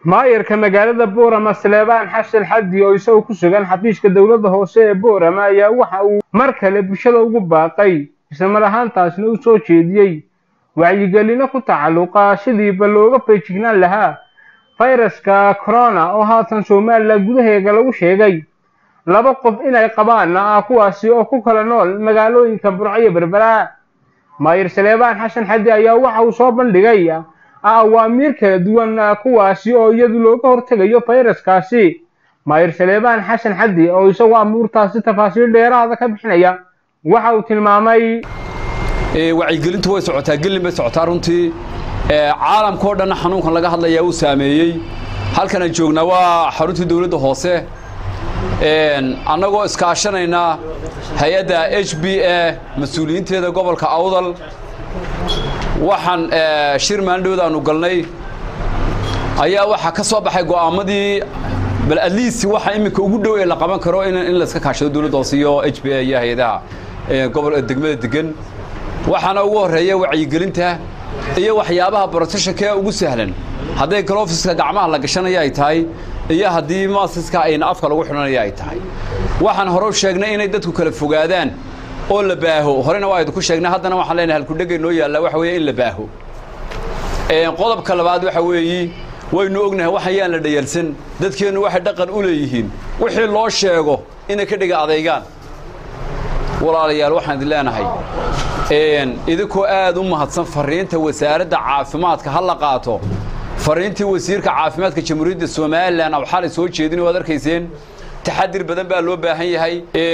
maayarka magaalada boorama saleebaan xasan xaddi oo isagoo ku sugan xafiiska dowladda hoose ee boorama ayaa waxa uu mar kale bulshada ugu baaqay islamar ahaantaasna u soo jeediyey wacyigelino ku tacalluqa sidiiba looga feejignaan lahaa fayraska corona oo haatan somalilan gudaheega lagu sheegay laba qof inay qabaan ah kuwaasi oo ku kala nool magaalooyinka burco iyo berbera maayir saleebaan xasan xaddi ayaa waxa uu soo bandhigay awaamiir kala duwan kuwaasi oo iyadu looga hortegayo fayraskaasi maayir saleebaan xasan xaddi oo isagoo amuurtaasi tafaasiil dheeraada ka bixinaya waxa uu tilmaamay wacyigelintu way socotaa gelin bay socotaa runtii caalamka oo dhanna xanuunkan laga hadlayaa uu saameeyey halkanaan joognaa waa xaruntii dowladda hoose annagoo iskaashanayna hay-adda h b a mas-uuliyiinteeda gobolka awdal waxaan shir maalindhowda aanu galnay ayaa waxaa ka soo baxay go'aamadii bal atleast waxa iminka ugu dhow ee la qaban karo in layska kaashado dowladda hoose iyo h b a iyo hay-adaha gobol degmada degan waxaana ugu horreeya wacyigelinta iyo waxyaabaha brotectionka ee ugu sahlan hadday galofiska gacmaha la gashanaya ay tahay iyo haddii maasiska ayna afka lagu xidhanaya ay tahay waxaan hore u sheegnay inay dadku kala fogaadaan oo la baaho horena waa idinku sheegnay haddana waxaan leenahay halkudhegay noo yaallaa waxa weeye in la baaho qodobka labaad waxa weeyi waynu ognahay wax ayaan la dhayalsan dadkeennu waxay dhaqan u leeyihiin wixii loo sheego inay ka dhiga adaygaan walaalayaal waxaan idin leenahay idinkoo aad u mahadsan farriinta wasaaradda caafimaadka ha la qaato farriintii wasiirka caafimaadka jamhuuriyadda somalilan aw xalay soo jeedin waad arkayseen taxadir badan baa loo baahan yahay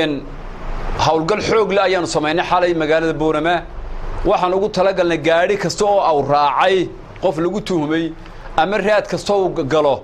howlgal xoog le ayaanu samaynay xalay magaalada boorama waxaan ugu talagalnay gaadhi kasta oo aw raacay qof lagu tuhmay ama raad kasta uu galo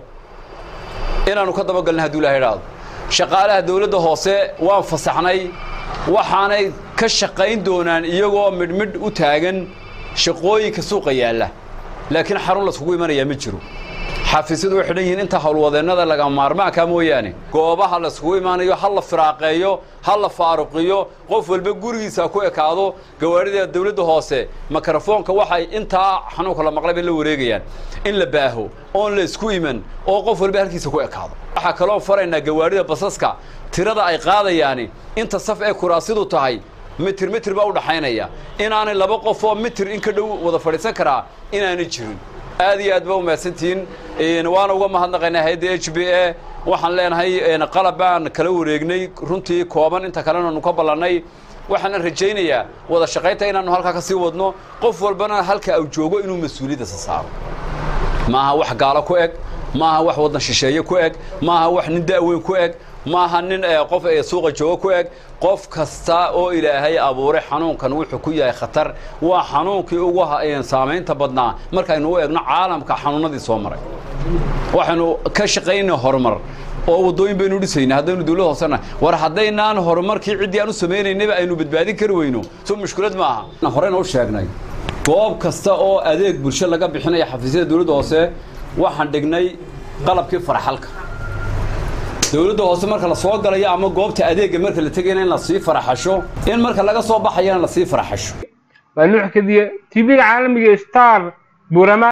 inaannu ka dabagalnay hadduu ilaha idhaahdo shaqaalaha dawladda hoose waan fasaxnay waxaanay ka shaqayn doonaan iyagoo midhmidh u taagan shaqooyinka suuqa yaalla laakiin xarun laskugu imanayaa ma jiro xafiisyadu way xidhan yihiin inta howlwadeennada laga maarmaanka mooyaane goobaha laiskugu imaanayo ha la firaaqeeyo ha la faaruqiyo qof walba gurigiisa ku ekaado gawaarida dawladda hoose mikrofoonka waxay intaa xanuunka la maqlay bay la wareegayaan in la baaho oon la isku iman oo qof walba halkiisa ku ekaado waxaa kaloo faraynaa gawaarida basaska tirada ay qaadayaani inta saf ee kuraasidu tahay mitir mitir baa u dhaxaynaya inaanay laba qof oo mitir in ka dhow wada fadhiisan karaa inaanay jirin aad iyo aad ba umahadsantihiin waana uga mahadnaqaynaa hay-adda h b a waxaan leenahay qalab baan kala wareegnay runtii kooban inta kalena nu ka ballannay waxaana rajaynayaa wada shaqaynta inaannu halkaa ka sii wadno qof walbana halka au joogo inuu mas-uuliyaddaisa saaro maaha wax gaalo ku eg maaha wax waddan shisheeye ku eg maaha wax nin da'weyn ku eg maaha nin qof suuqa jooga ku eg qof kasta oo ilaahay abuuray xanuunkan wuxuu ku yahay khatar waa xanuunkii ugu saamaynta badnaa markaynu u eegno caalamka xanuunadii soo maray waxaynu ka shaqaynay horumar oo waddooyin baynu dhisayna haddaynu dawlad hoosena war haddaynaan horumarkii ciddii aan u samaynaynaba aynu badbaadin kari weyno soo mushkilad maaha horena u sheegnay goob kasta oo adeeg bulsho laga bixinaya xafiisyada dawladda hoose waxaan dhignay qalabkii farxalka dawladda hoose marka la soo galayo ama goobta adeegga marka la tegayna in lasii faraxasho in marka laga soo baxayana lasii faraxasho waa nuux kadiye tv-ga caalamiga star burama